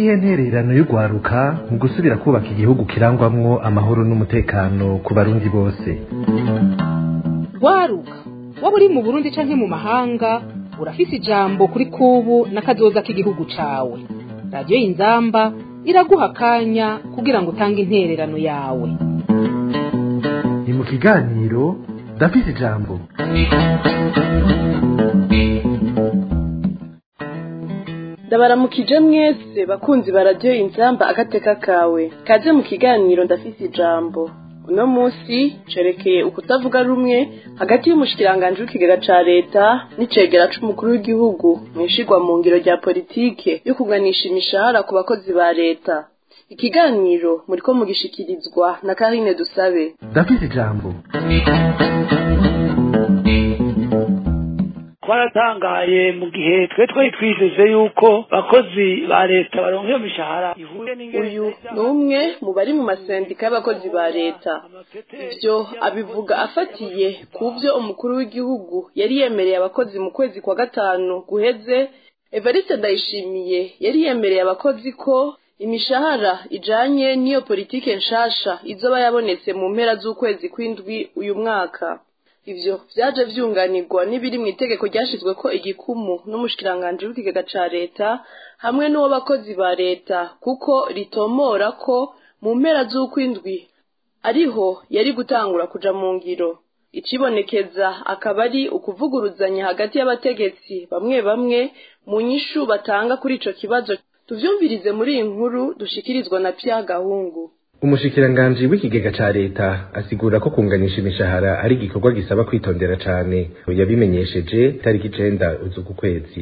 niyihe ntererano y'urwaruka mu gusubira kubaka igihugu kirangwamwo amahoro n'umutekano ku barundi bose rwaruka waba uri mu burundi canke mu mahanga urafise ijambo kuri kubu n'akazoza k'igihugu cawe radiyo y'inzamba iraguha akanya kugira ngo utange intererano yawe ni mu kiganiro ndafise ijambo ndabaramukije mwese bakunzi ba radiyo inzamba agateka kawe kaze mu kiganiro ndafise ijambo uno munsi cerekeye ukutavuga rumwe hagati y'umushikiranganji w'ikigega ca leta n'icegera c'umukuru w'igihugu mwishigwa mu ngiro rya politike yo kuganisha imishahara ku bakozi ba leta ikiganiro muriko mugishikirizwa na karine dusabe ndafise ijambo twaratangaye mu gihe twe twari twijeje yuko bakozi ba leta baronka iyo mishahara ihuye uyu ni umwe mu bari mu masendika y'abakozi ba leta ivyo abivuga afatiye ku vyo umukuru w'igihugu yari yemereye abakozi mu kwezi kwa gatanu guheze evariste ndayishimiye yari yemereye abakozi ko imishahara ijanye n'iyo politike nshasha izoba yabonetse mu mpera z'ukwezi kw'indwi uyu mwaka ivyo vyaje vyunganirwa n'ibiri mw'itegeko ryashizweko igikumu n'umushikiranganji w'ikigega ca leta hamwe n'uwo bakozi ba leta kuko ritomora ko mu mpera z'ukwindwi ariho yari gutangura kuja mu ngiro icibonekeza akaba ari ukuvuguruzanya hagati y'abategetsi bamwe bamwe mu nyishu batanga kuri ico kibazo tuvyumvirize muri iyi nkuru dushikirizwa na Pierre Gahungu umushikiranganji w'ikigega ca leta asigura ko kunganisha imishahara ari igikorwa gisaba kwitondera cane yabimenyesheje tariki icenda uzuku kwezi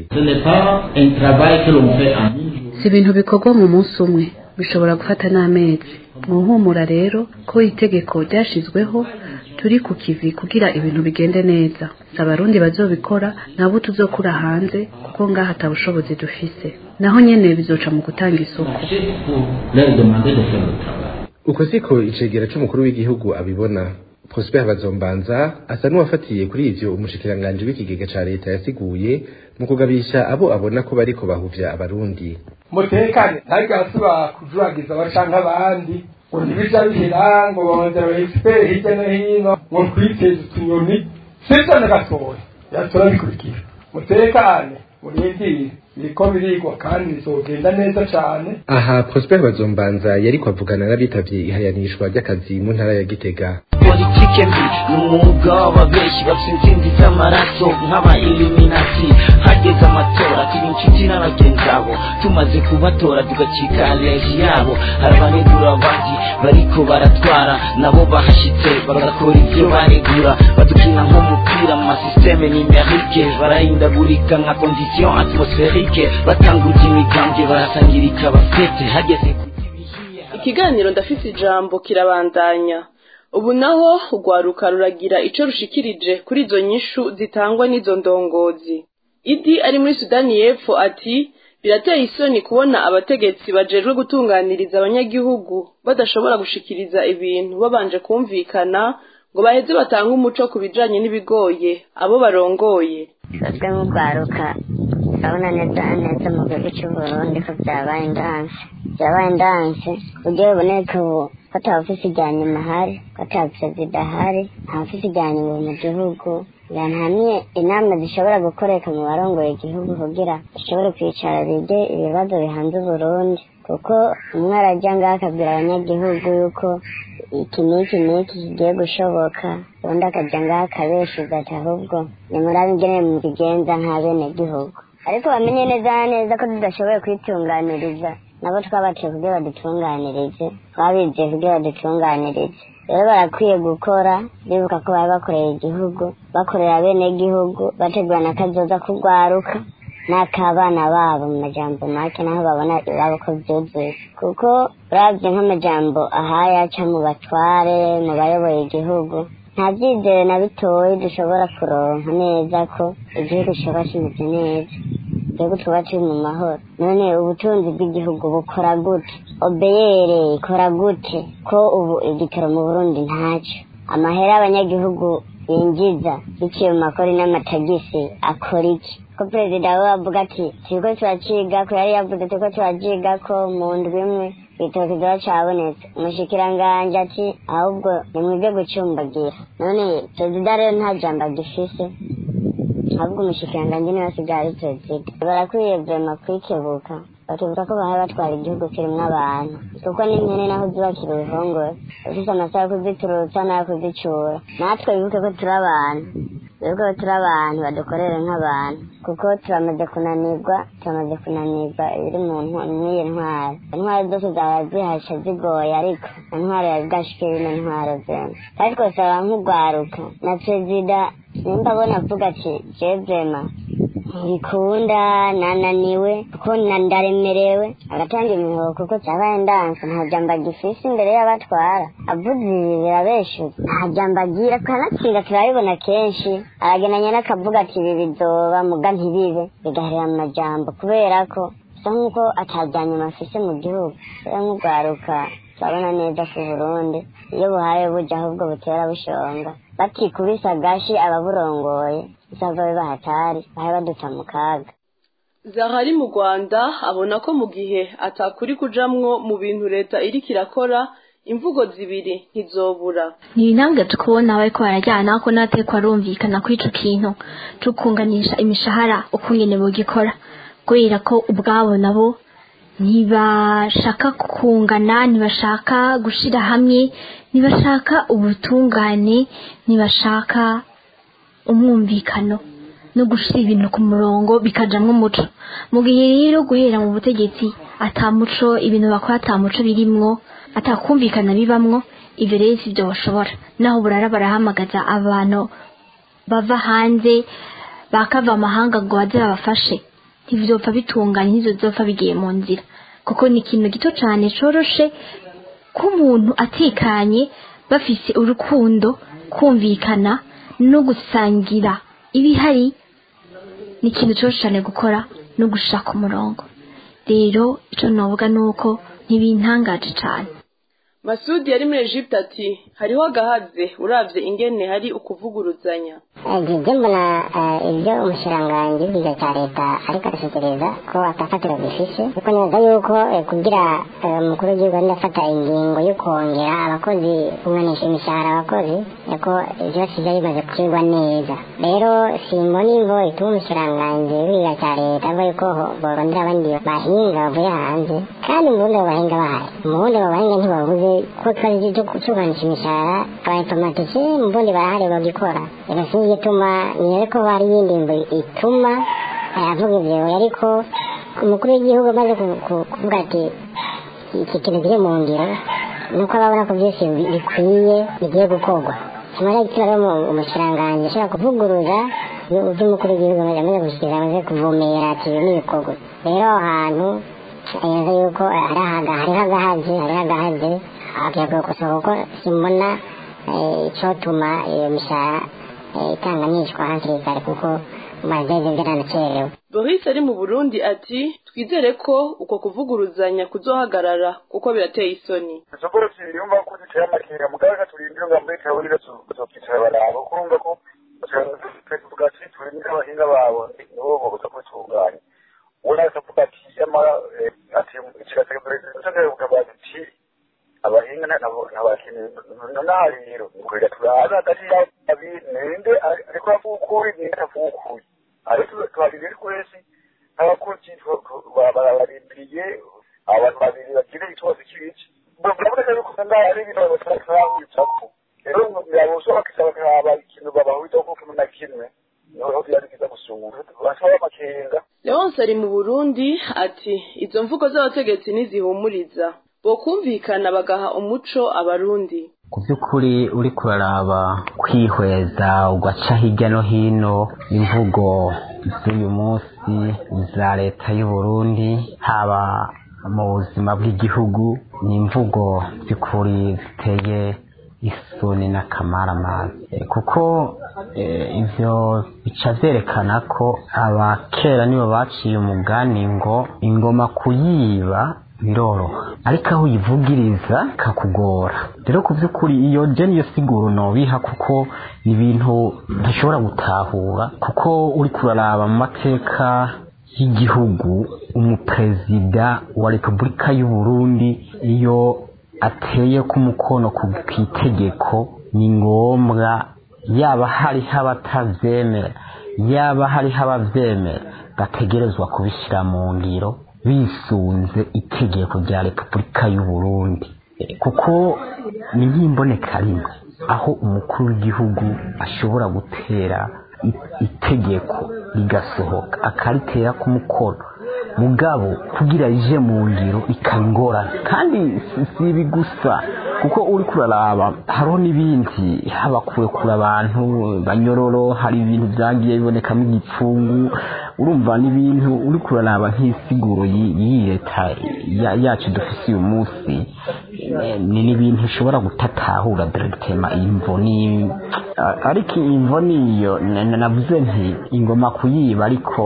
si ibintu bikorwa mu munsi umwe bishobora gufata n'amezi muhumura rero ko itegeko ryashizweho turi ku kivi kugira ibintu bigende neza si abarundi bazobikora nabo tuzokura hanze kuko ngaha ata bushobozi dufise naho nyene bizoca mu gutanga isoko uko siko icegera c'umukuru w'igihugu abibona prosper bazombanza asa n'uwafatiye kuri ivyo umushikiranganji w'ikigega ca leta yasiguye mu kugabisha abo abona ko bariko bahuvya abarundi mutekane ntariko arasubira kujuragiza abacanke abandi ngo ntibija bihera ngo bongera baexpere hirya no hino ngo twiteze utunyoni sivyo na gatoya yatora bikurikira mutekane murindire biriko birigwa kandi bizogenda neza cane aha prosper bazombanza yariko avugana n'abitavye ihayanishwa ry'akazi mu ntara ya gitega politike mbi ni umwuga w'ababeshi bafite intsinzi z'amaraso nk'aba illuminati hageze amatora tuba inshuti n'abagenzi abo tumaze kubatora tugacika aleji yabo hari abanegura abandi bariko baratwara nabo bahashitse bagakora ivyo baregura badukina nk'umupira mu masisiteme nimerike barahindagurika nka condition atmosferike batangurya imigambwe barasangirika bafete hageze ku ikiganiro ndafise ijambo kirabandanya ubu naho urwaruka ruragira ico rushikirije kuri izo nyishu zitangwa n'izo ndongozi idi ari muri sudani y'epfo ati birateye isoni kubona abategetsi bajejwe gutunganiriza abanyagihugu badashobora gushikiriza ibintu babanje kumvikana ngo baheze batange umuco ku bijanye n'ibigoye abo barongoye twebwe nk'urwaruka urabona neza neza mu gihugu cy'uburundi ko byabaye indanse byabaye indanse uburyo buboneka ubu ko ata ofisi ijya nyuma ahari ko ata perezida ahari nta ofisi ijya nyuma mu gihugu hamwe inama zishobora gukoreka mu barongoye igihugu kugira zishobore kwicara bige ibibazo bihanze uburundi kuko umwe arajya ngaho akabwira abanyagihugu yuko iki n'iki n'iki kigiye gushoboka ubundi akajya ngaho akabeshuza ati ahubwo nimurabe ingene mubigenza nk'abenegihugu ariko bamenye neza neza ko tudashoboye kwitunganiriza nabo twabaciye kugira badutunganirize twabiziye kugira badutunganirize rero barakwiye gukora bibuka ko baba bakorera igihugu bakorera bene gihugu bategura n'akazoza kugwaruka n'akabana babo mu majambo make naho babona iwabo ko vyuzuye kuko uravye nk'amajambo ahaya aca mu batware mu bayoboye igihugu nta vyizere na bitoyi dushobora kuronka neza ko igihugu coba kimeze neza igihugu tuba turi mu mahoro none ubutunzi bw'igihugu bukora gute obeyere ikora gute ko ubu igitoro mu burundi ntaco amahera abanyagihugu binjiza biciye mu makori n'amatagisi akora iki ko perezida we avuga ati turiko turaciga ko yari yavuze turiko turaciga ko mu ndwi imwe igitoki kizoba cabonetse umushikiranganji ati ahubwo nimwige gucumbagira none perezida rero nta jambo agifise ahubwo umushikiranganji niwe asigaye ari perezida barakwiye vrema kwikebuka bakibuka ko bahaye batwara igihugu kirimwo abantu kuko n'impene naho zubakira uruhongore ufise amasaha yo kuziturutsa n'ayo kuzicura natwe bibuke ko turi abantu bibuke ko turi abantu badukorere nk'abantu kuko turamaze kunanirwa turamaze kunanirwa ibiri mu n'iyi ntwaro intwaro zose zaba zihasha zigoye ariko intwaro yazidashike bino ntwaro zene kandi twosaba nk'urwaruka na perezida nimba abona avuga ati jevrema ntibikunda nananiwe kuko ndaremerewe agatanga imihoho kuko cyabaye ndanse nta jambo agifise imbere y'abatwara avuze ibi birabeshuza nta jambo agira kanatsinda turabibona kenshi aragendanye n'akavuga ati ibi bizoba muga ntibibe bigaherera mu majambo kubera ko bisa nk'uko atajyanyuma afise mu gihugu rero nk'urwaruka turabona neza ku burundi iyo buhaye buja ahubwo butera bushonga batikubise agashi ababurongoye bizava biba hatari bahe baduta mu kaga zahari mu rwanda abona ko mu gihe atakuri kujamwo mu bintu leta iriko irakora imvugo zibiri ntizobura ni intambwe tukubona bariko barajyana ko nateko arumvikana kuri ico kintu co kunganisha imishahara ukungene bogikora kubera ko ubwabo nabo ntibashaka kungana ntibashaka gushira hamwe ntibashaka ubutungane ntibashaka umwumvikano no gushira ibintu ku murongo bikajamwo umuco mu gihe rero guhera mu butegetsi atamuco ibintu bakora atamuco birimwo atakumvikana bibamwo ivyo rero sivyo bashobora naho burara barahamagaza abantu bava hanze bakava amahanga ngo baze babafashe ntivyopfa bitunganye ntizozopfa bigiye mu nzira kuko ni ikintu gito cane coroshe ko umuntu atekanye bafise urukundo kumvikana no gusangira ibihari ni ikintu coroshe cane gukora no gushaka umurongo rero ico novuga nuko ntibintangaje cane masudi yari muri egypte ati hariho agahaze uravye ingene hari ukuvuguruzanya ibyo mbona ibyo umushiranganji w'ikigo cya leta ariko arashikiriza ko atafatiro bifise kuko neza yuko kugira umukuru w'igihugu arimo afata ingingo yo kongera abakozi kunganisha imishahara abakozi ko byose byari bimaze gucirwa neza rero simbona imvo ituma umushiranganji w'ikigo cya leta avuga yuko borondera abandi bahinga bavuye hanze kandi mu bundi abo bahinga bahari mu bundi abo bahinga ntibabuze ko twari tuganisha imishahara abainformatike mu bundi barahari bagikora rero sinzi igituma niyere ko hari iyindi mbo ituma avuga ivyo ariko umukuru w'igihugu amaze kuvuga ati iki kintu kiri mu ngiro nuko ababona ko byose bikwiye bigiye gukorwa kimara gituma rero umushiranganji ashobora kuvuguruza ivyo umukuru w'igihugu amaze gushikiriza amaze kuvumera ati ibi n'ibikorwa rero aho hantu yeza yuko hariho agahazi hariho agahazi akwiye gukosora kuko simbona icotuma iyo mishahara itanganishwa hakiri kare kuko mazeze byaranacerewe boris ari mu burundi ati twizere ko uko kuvuguruzanya kuzohagarara kuko birateye isoni izo bose yumva ko ziteye amakenga mugabe turindire ngo muri kaburi tuzokwicara baraba kuko urumva ko tuvuga ati turindire abahinga babo nibo boza kubitunganya uwo nawe akavuga ati yamara ati ikigatega perezida ukavuga ati abahinga ntabakeneye naho rero kureka turaza hagati y'abi ninde ariko avuga ukuri ninde avuga ukuri ariko tuharire twese abakozi bararindiriye abantu babiri bagire ikibazo cy'ibiki biraboneka yuko ngaho ari ibintu batarahurizako rero birabusha bakisaba bakaba ikintu babahurizaho kuko kimwe na kimwe niho byari byiza gusura basaba amakenga leonce ari mu burundi ati izo mvugo z'abategetsi ntizihumuriza bokumvikana bagaha umuco abarundi ku by'ukuri uri kuraraba kwihweza ugaca hirya no hino imvugo z'uyu munsi za leta y'u Burundi haba mu buzima bw'igihugu ni imvugo by'ukuri ziteye isoni n'akamaramazi kuko ivyo bica vyerekana ko abakera nibo baciye umugani ngo ingoma kuyiba biroroha ariko aho uyivugiriza kakugora rero ku by'ukuri iyo je niyo siguro nobiha kuko ni ibintu ntashobora gutahura kuko uri kuraraba mu mateka y'igihugu umuperezida wa repubulika y'u Burundi iyo ateye ku mukono ku itegeko ni ngombwa yaba hariho abatavyemera yaba hariho abavyemera bategerezwa kubishyira mu ngiro bisunze itegeko rya repubulika y'u Burundi kuko ni nk'imboneka rimwe aho umukuru w'igihugu ashobora gutera itegeko rigasohoka akaritera ku mukono mugabo kugira rije mu ngiro ikaba ingorane kandi si ibi gusa kuko uri kuraraba hariho n'ibindi haba kurekura abantu banyororo hari ibintu byagiye bibonekamo igipfungu urumva n'ibintu uri kuraraba nk'isiguro y'iyi leta yacu dufise uyu munsi ni n'ibintu ushobora gutatahura diregitema imvo ni ariko imvo niyo navuze nti ingoma kuyiba ariko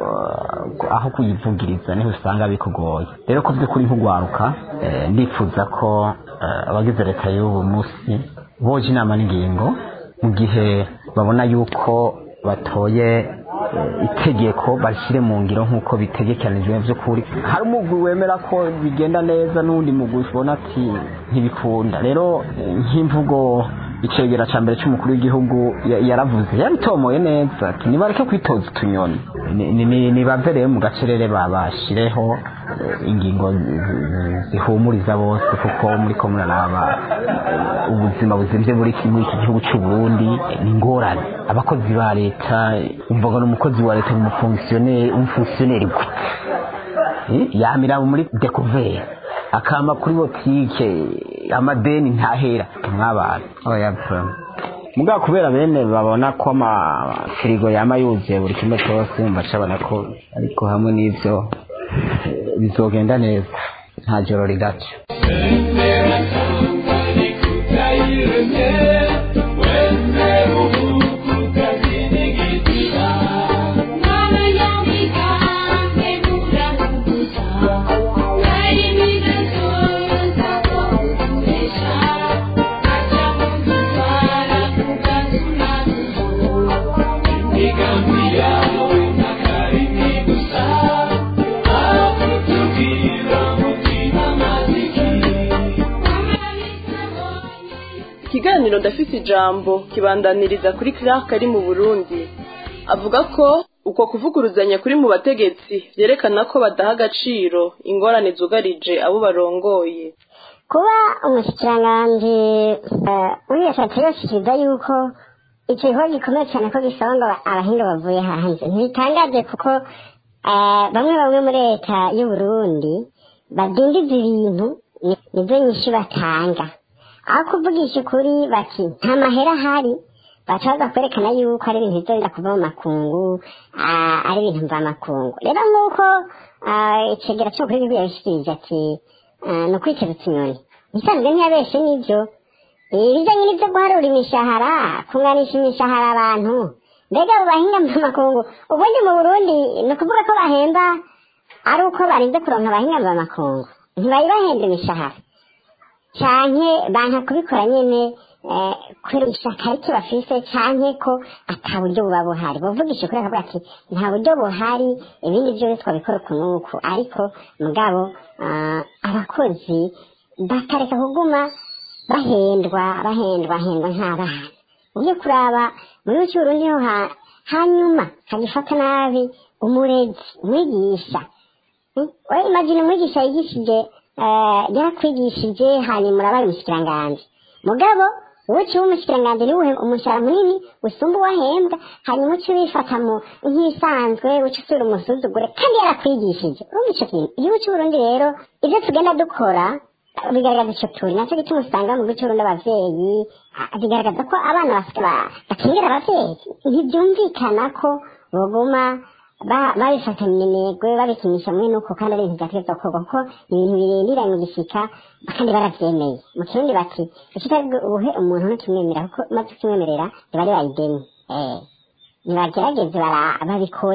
aho kuyivugiriza niho usanga bikugoye rero ko by'ukuri nk'ugwaruka ndifuza ko abagize leta y'ubu munsi boje inama n'ingingo mu gihe babona yuko batoye itegeko barishyire mu ngiro nk'uko bitegekanijwe by'ukuri hari umugwi wemera ko bigenda neza n'undi mugwi ubona ati ntibikunda rero nk'imvugo icegera cya mbere cy'umukuru w'igihugu yaravuze yabitomoye neza ati nibareke kwitoza utunyoni nibave rero mu gacerere babashireho ingingo zihumuriza bose kuko muri ko muraraba ubuzima buzimvye muri muri iki gihugu cy'u Burundi ni ingorane abakozi ba leta umvaga n'umukozi wa leta umufonksiyoneri umufonksiyoneri gute yamira muri découvert akama kuri botike amadeni ntahera mwabana oya mugabo kubera bene babona ko amafirigo yama yuzuye buri kimwe cyose mbacabona ko ariko hamwe n'ivyo bizogenda neza nta joro rigaca ikiganiro ndafite ijambo kibandaniriza kuri Clark ari mu burundi avuga ko uko kuvuguruzanya kuri mu bategetsi byerekana ko badaha agaciro ingorane zugarije abo barongoye kuba umushikiranganji wiyashatse yoshikiriza yuko icyo gikorwa gikomeye cyane ko gisaba ngo abahinga bavuye hanze ntibitangaje kuko bamwe bamwe muri leta y'u Burundi badindiza ibintu nizo nyinshi batanga aho kuvugisha ukuri bati nta mahera ahari bacaza kwerekana yuko ari ibintu bizogenda kuva mu makungu ari ibintu mvamakungu rero nk'uko icegera cyo kuri bibiliya yabishikirije ati ni ukwiteza utunyoni bisanzwe ntiyabeshe n'ibyo ibijyanye n'ibyo guharura imishahara kunganisha imishahara abantu mbega abo bahinga mvamakungu ubundi mu burundi ni ukuvuga ko bahemba ari uko barinze kuronka abahinga mvamakungu ntibayibahemba imishahara canke banka kubikora nyene kubera ishaka ariko bafise canke ko ata buryo buba buhari bavugisha ukuri akavuga ati nta buryo buhari ibindi byose twabikora uku n'uku ariko mugabo abakozi bakareka kuguma bahendwa bahendwa hendwa nk'abana ugiye kuraba mu gihugu cy'uburundi ho hanyuma hagifata nabi umurezi umwigisha imagine umwigisha yigishije yarakwigishije hanyuma urabara umushikiranganji mugabo wowe uciwe umushikiranganji niwe umushahara munini usumba uwahembwa hanyuma uci wifata mu nk'isanzwe uci usubira umusuzugure kandi yarakwigishije urumva ico kintu igihugu c'uburundi rero ivyo tugenda dukora bigaragaza ico turi naco gituma usanga mu gihugu c'uburundi abavyeyi bigaragaza ko abana bakingira abavyeyi ntivyumvikana ko boguma babifatanya iminegwe babikinisha muri nuko kandi ari ibintu vyategezwa gukorwa kuko ni ibintu birindiranye gishika kandi baravyemeye mu kirundi bati ikitari ubuhe umuntu ntukimwemerera kuko umaze ukimwemerera riba ribaye ideni nibagerageze babikore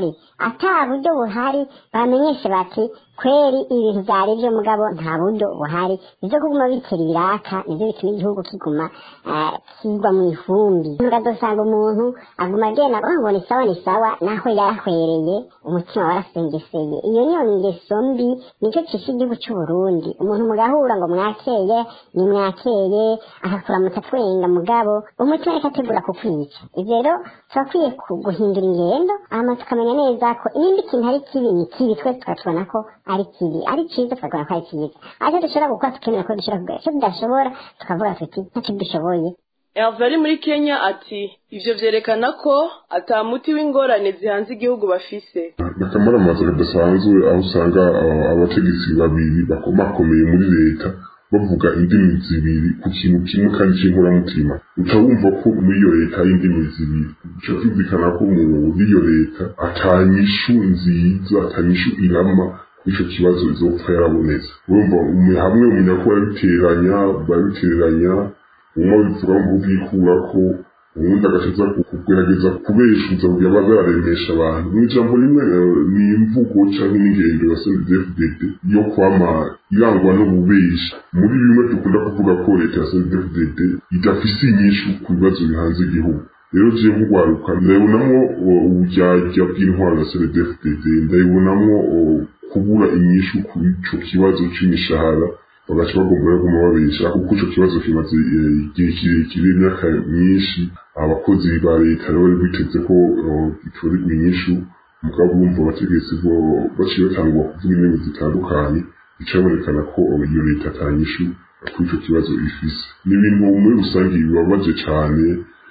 ata buryo buhari bamenyeshe bati kweri ibintu byari byo mugabo nta buryo buhari ibyo kuguma bitera ibiraka nibyo bituma igihugu kiguma eh, kigwa mu ivumbi ugasanga umuntu aguma agenda avuga ngo ni sawa ni sawa naho yarahwereye umutima warasengeseye iyo niyo ngeso mbi nicyo cisha igihugu cy'u Burundi umuntu mugahura ngo mwakeye ni mwakeye akakuramutsa twenga mugabo umutima ariko ategura kukwica ibyo rero turakwiye ku- guhindura ingendo hama tukamenya neza ko nimba ikintu ari kibi ni kibi twese tukakibona ko ari kibi ari cyiza tukabona ko ari cyiza ariko dushobora gukora tukemera ko dushobora kugura icyo tudashoboora tukavuga tuti ntacyo dushoboye Herve ari muri Kenya ati ivyo vyerekana ko ata muti w'ingorane zihanze igihugu bafise akamaraamaza kadasanzwe aho usanga uh, abategetsi babiri bakomakomeye muri leta bavuga indimi zibiri ku kintu kimwe kandi cy'inkoramutima uca wumva ko muri iyo leta hari indimi zibiri uca byumvikana ko muri iyo leta atanyishu nziza atanyishu irama ico kibazo izopfa yarabonetse urumva umu- hamwe umenya ko barabiteranya barabiteranya umwe bivuga ngo bwikurako ubundi agakiza kugerageza kubeshuza kugira ngo bazaremesha abantu mu ijambo rimwe eh, ni imvugo cyangwa n'ingendo ya CNDD-FDD yo kwama irangwa n'ububeshi muri bimwe dukunda kuvuga ko leta ya CNDD-FDD idafise inyishu ku bibazo bihanze igihugu rero je nk'ugwaruka ndabonamwo uh, uburyarya bw'intwaro ya CNDD-FDD ndabonamwo uh, kubura inyishu ku ico kibazo c'imishahara bagaca bagomba no kuguma babesha kuko ico kibazo kimaze eh, igihe kirekire imyaka myinshi abakozi ba leta rero bari biteze ko eh, gitorerwa inyishu mugabo bumva abategetsi bo baciye batangwa kuvuga indimi zitandukanye bica bibonekana ko eh, iyo leta atanyishu kuri ico kibazo ifise ni ibintu muri rusange bibabaje cane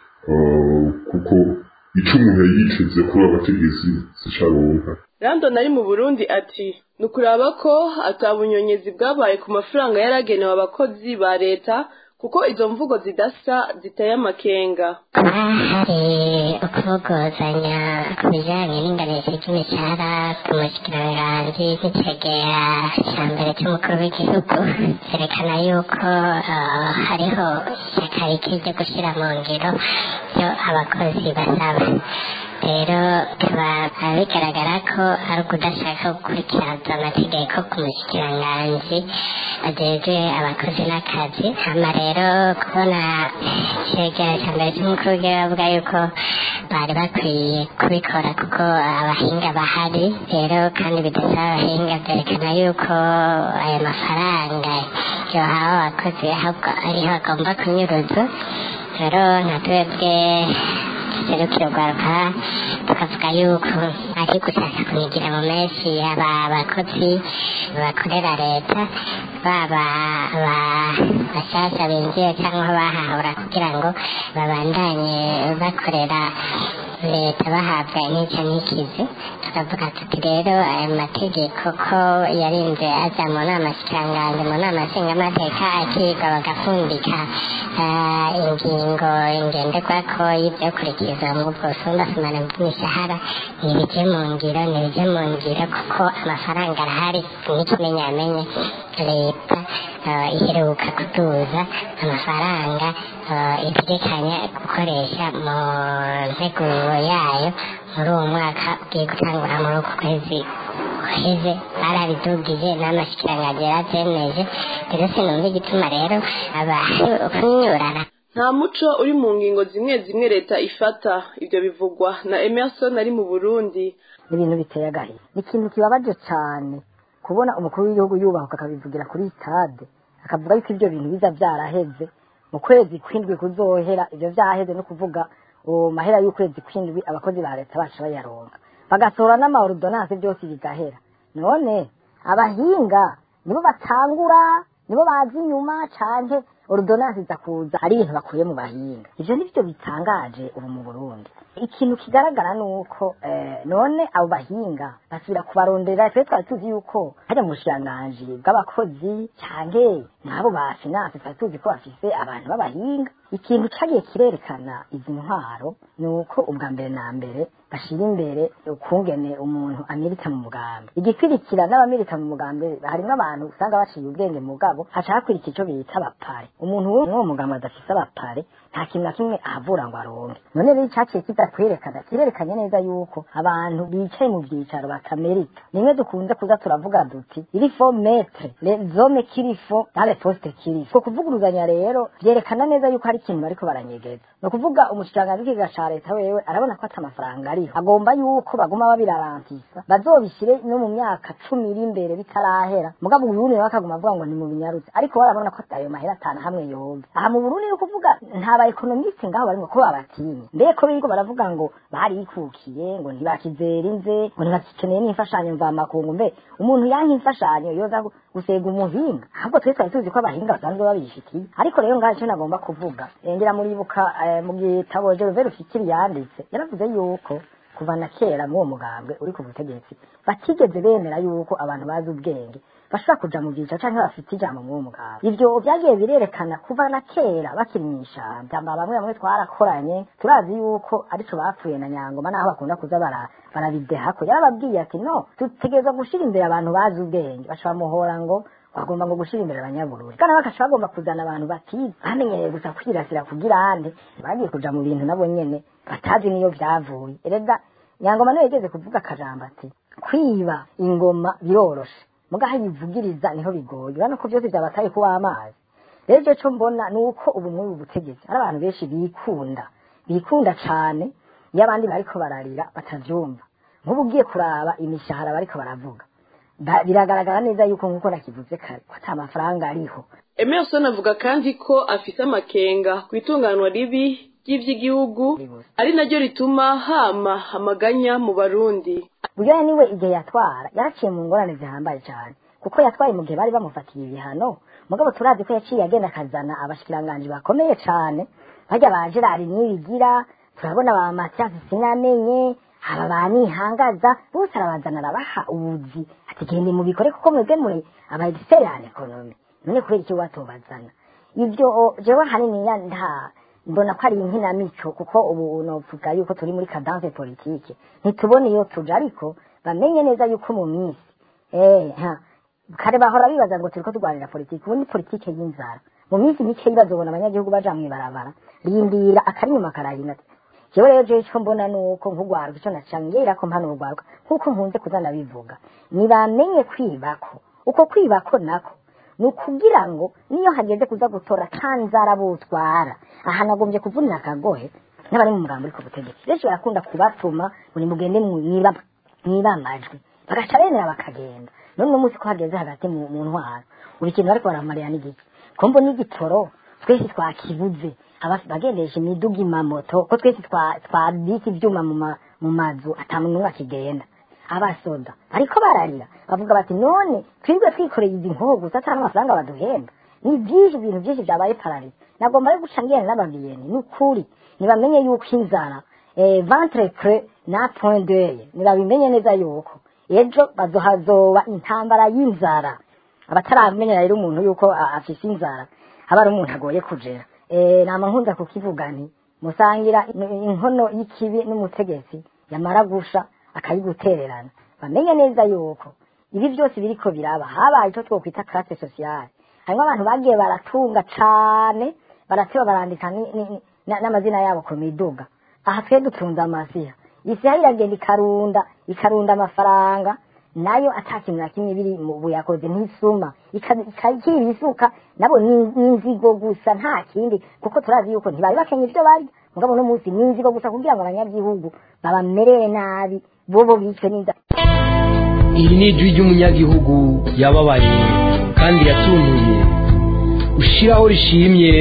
eh, kuko ico umuntu yari yiteze kuri abo bategetsi sicaronka Randon ari mu Burundi ati ni ukuraba ko ata bunyonyezi bwabaye ku mafaranga yaragenewe abakozi ba leta kuko izo mvugo zidasa ziteye amakenga kuba hari ukubogozanya ku bijyanye n'inganisho ry'imishahara ku mushikiranganji n'icegera cya mbere cy'umukuru w'igihugu cyerekana yuko eh, hariho ishyaka rikiri ryo gushyira mu ngiro ibyo abakozi basaba rero bikaba bigaragara ko ari ukudashaka gukurikiza amategeko ku mushikiranganji ajejwe abakozi n'akazi hama rero kubona icegera cya mbere cy'umukuru w'igihugu avuga yuko bari bakwiye kubikora kuko abahinga bahari rero kandi bidasaba abahinga byerekana yuko ayo mafaranga yohawe abakozi ahubwo ariho agomba kunyuruzwa rero nka twebwe serukiro rwaruka tukavuga yuko ari gushaka kunigira mu menshi aba abakozi bakorera leta baba aba- bashasha binjiye cyangwa bahahura kugira ngo babandanye bakorera leta bahabwa intica n'ikizi tukavuga tuti rero aya mategeko ko yarinze aza mu nama shikiranganji mu nama nshingamateka akigwa bagapfundika ah, ingingo ngenderwako y'ibyokurikizwa mu bwosumbasimane bw'imishahara ntibije mu ngiro ntibije mu ngiro kuko amafaranga arahari n'ikimenyamenye leta ah, iheruka kutuza amafaranga ah, itegekanya gukoresha mu nteguro yayo muri uwo mwaka ugiye gutangura muri uku kwezi guheze barabidugije n'amashikiranganji yaravyemeje rero sinumva igituma rero abantu kunyurana nta muco uri mu ngingo zimwe zimwe leta ifata ibyo bivugwa na Emerson ari mu Burundi ibintu biteye agahinda ni ikintu kibabaje cyane kubona umukuru w'igihugu yubahuka akabivugira kuri stade akavuga yuko ibyo bintu biza byaraheze mu kwezi kw'indwi kuzohera ibyo byaheze no kuvuga uwo mahera y'ukwezi kw'indwi abakozi ba leta bacu bayaronga bagasohora n'amaordonanse byose bigahera none abahinga nibo batangura nibo bazi inyuma canke ordonanse iza kuza ari ibintu bakuye mu bahinga ivyo nivyo bitangaje ubu mu burundi ikintu kigaragara ni uko eh, none abo bahinga basubira kubarondera twe twari tuzi yuko hajya mu bushiranganji bw'abakozi canke n'abo ba finance twari tuzi ko bafise abantu b'abahinga ikintu cagiye kirerekana izi ntwaro ni uko ubwa mbere na mbere bashira imbere ukungene umuntu amerita mu mugambi igikwirikira n'abamirita mu mugambi harimwo abantu usanga baciye ubwenge mugabo haca hakurikira ico bita abapare umuntu w'uwo mugambi adafise abapare nta kintu na kimwe ahavura ngo aronke none rero icaciye kiza kwerekana kirerekanye neza yuko abantu bicaye mu vyicaro batamerita nimwe dukunze kuza turavuga duti iri fo metre les hommes qu'il faut dans les postes qu'il faut kuvuguruzanya rero vyerekana neza yuko hari ikintu bariko baranyegeza ni ukuvuga umushikiranganji w'ikiga ca leta wewe arabona ko ata amafaranga ariho agomba yuko baguma babirarantisa bazobishire no mu myaka cumi iri imbere bitarahera mugabo uburundi nawe akaguma avuga ngo ni mu binyarutse ariko barabona ko ayo mahera atanu hamwe yoga aha mu burundi ni ukuvuga nta ba ekonomiste ngaho barimo ko babatinye mbere ko biriko baravuga ngo barikukiye ngo ntibakizera inze ngo ntibakeneye n'imfashanyo mvamakungu mbe umuntu yanka imfashanyo yoza gusega umuhinga ahubwo twe twari tuzi ko abahinga basanzwe babifitiye ariko rero ngaho icyo nagomba kuvuga ngira muribuka mu gitabo Gervais Rufikiri yanditse yaravuze yuko kuva na kera muri uwo mugambwe uri ku butegetsi batigeze bemera yuko abantu bazi ubwenge bashobora kuja mu byicaro canke bafite ijambo muri uwo mugambwe ivyo vyagiye birerekana kuva na kera bakiri mw'ishamba bamwe bamwe twarakoranye turazi yuko arico bapfuye na nyangoma naho bakunda kuza bara barabidehako yarababwiye ati no dutegereza gushira imbere abantu bazi ubwenge baca bamuhora ngo bagomba ngo gushira imbere abanyabururi kandi bakaca bagomba kuzana abantu batize bamenyereye gusa kwirasira kugira ande bagiye kuja mu bintu nabo nyene batazi niyo vyavuye erega nyangoma niyo yigeze kuvuga akajambo ati kwiba ingoma biroroshe mugaho yivugiriza niho bigoye urabona ko byose byabataye kuba amazi rero icyo cyo mbona ni uko ubu muri ubu butegetsi hari abantu benshi bikunda bikunda cane iyo abandi bariko bararira batavyumva nk'ubu ugiye kuraba imishahara bariko baravuga biragaragara neza yuko nk'uko nakivuze kare ko ata mafaranga ariho emerson avuga kandi ko afise amakenga ku itunganwa ribi ry'ivy'igihugu ari naryo rituma hama amaganya mu barundi buryo niwe igihe yatwara yaraciye mu ngorane zihambaye cyane kuko yatwaye mu gihe bari bamufatiye ibihano mugabo turazi ko yaciye agenda akazana abashikiranganji bakomeye cyane bajya ba gerard nibigira turabona ba matiyasi sinamenye aba banihangaza bose arabazana arabaha ubuzi ati gende mubikore kuko mwebwe muri aba expert en economy none kubera iki watobazana ibyo jewe hanini nta mbona ko ari inkinamico kuko ubu novuga yuko turi muri cadence politique ntitubone iyo tuja ariko bamenye neza yuko mu minsi eh ha kare bahora bibaza ngo turiko turwanira politike ubu ni politike y'inzara mu minsi mike bazobona abanyagihugu baja mw'ibarabara rindira akarinyuma karahina jewe rero jewe ico mbona nuko nk'ugwaruka ico nacangira ko mpano ugwaruka nkuko nkunze kuzana bivuga nibamenye kwibako uko kwibako nako ni ukugira ngo niyo hageze kuza gutora kanzara butwara aha nagombye kuvunira akagohe n'abari mu mugambo uri ku butegetsi benshi barakunda kubatuma buri mugende mwiba amajwi bagaca bemera bakagenda none uno munsi ko hageze hagati mu ntwaro buri kintu bariko baramarira n'igiki ko mbona igitoro twese twakibuze bagendesha imiduga imamoto ko twese twabika ivyuma mu mazu ata muntu n'umwe akigenda abasoda ariko bararira bavuga bati none twirwe twikoreye izi nkoho gusa ata n'amafaranga baduhemba ni byinshi ibintu byinshi byabaye pararize nagomba rero guca ngene n'ababiyeni ni ukuri nibamenye yuko inzara eh, ventre creux na point d'oeil nibabimenye neza yuko ejo bazohazoba intambara y'inzara abataramenyera rero umuntu yuko afise inzara aba ari umuntu agoye kujera eh, nama nkunza kukivuga nti musangira inkono y'ikibi n'umutegetsi yamara gusha akayigutererana bamenye neza yuko ibi byose biriko biraba habaye icyo twokwita classe sociale harimo abantu bagiye baratunga cane barateba barandika n'amazina yabo ku miduga aha twe dutunze amasiha isi yaho iragenda ikarunda ikarunda amafaranga nayo ata kintu na kimwe biri mu buyakoze nk'isuma ikakira isuka nabo ni inzigo gusa nta kindi kuko turazi yuko ntibari bakenye ibyo barya mugabo no munsi ni inzigo gusa kugira ngo abanyagihugu babamerere nabi bobo bicwe n'inzara iri ni ijwi ry'umunyagihugu yababaye kandi yatuntuye ushiraho rishimye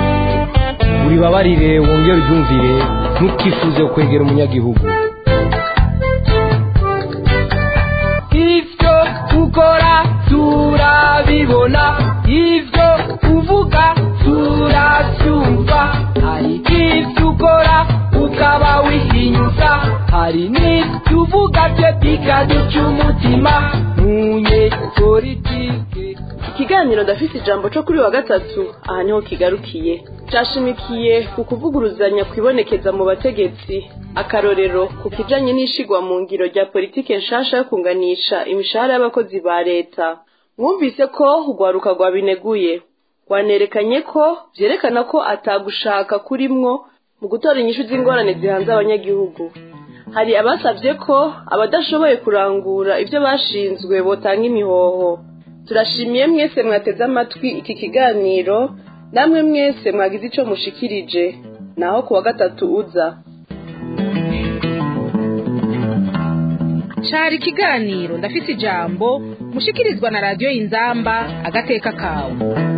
uribabarire wongere uryumvire ntukifuze kwegera umunyagihugu ibyo ukora turabibona ibyo uvuga turabyumva hari ibyo ukora ukaba wihinyuza hari n'ibyo uvuga bye bikaduca umutima ntunye politike ikiganiro ndafise ijambo co kuri wa gatatu aha niho kigarukiye cashimikiye ku kuvuguruzanya kwibonekeza mu bategetsi akarorero ku kijanye n'ishigwa mu ngiro rya politike nshasha yo kunganisha imishahara y'abakozi ba leta mwumvise ko urwaruka rwabineguye rwanerekanye ko vyerekana ko atagushaka kurimwo mu gutora inyishu z'ingorane zihanze abanyagihugu hari abasavye ko abadashoboye kurangura ivyo bashinzwe botanga imihoho turashimiye mwese mwateze amatwi iki kiganiro namwe mwese mwagize ico mushikirije naho ku wa gatatu uza cari ikiganiro ndafise ijambo mushikirizwa na radiyo y'inzamba agateka kawe